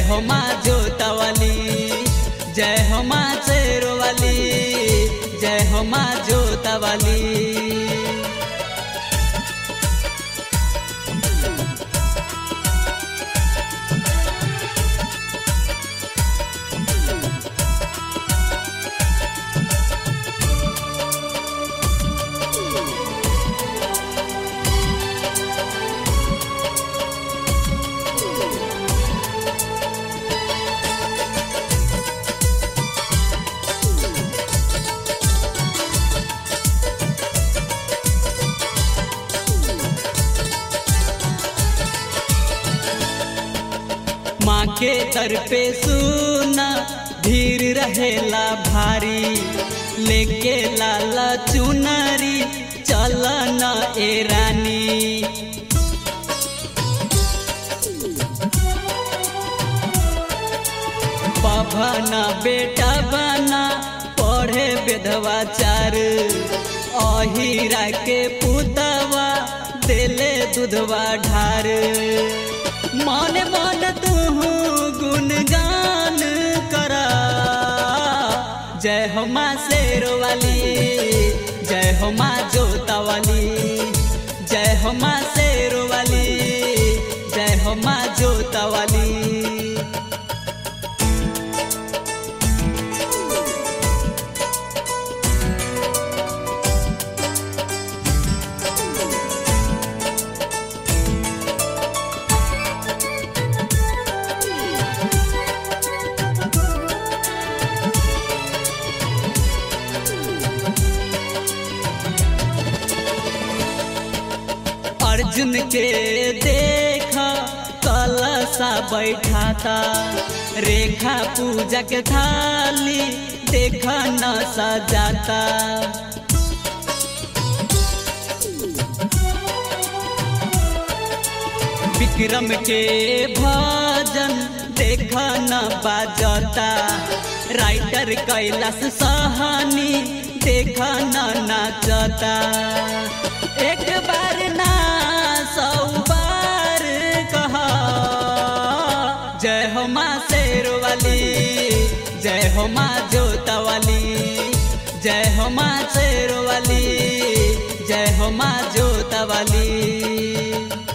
हो माँ जोतवाली जय हो माँ शेरवाली जय हो माँ जोतवाली माँ के दर पे सुना भीड़ रहेला भारी लेके लाला चुनरी चल न ए रानी पभना बेटा बना पढ़े विधवाचार अहिरा के पुतवा देले दूधवा ढार मन मन तू गुणगान करा जय हो माँ शेरवाली जय हो माँ जोतावाली जय हो माँ शेरवाली जय हो माँ जोतावाली अर्जुन के देखा कलसा बैठाता रेखा पूजा के थाली देखा न सजाता विक्रम के भजन देखा न बाजता राइटर कैलाश सहानी देखा न नाचता एक बार ना सौ बार कहा जय हो माँ शेरवाली जय हो माँ जोतवाली जय हो माँ शेरवाली जय हो माँ जोतवाली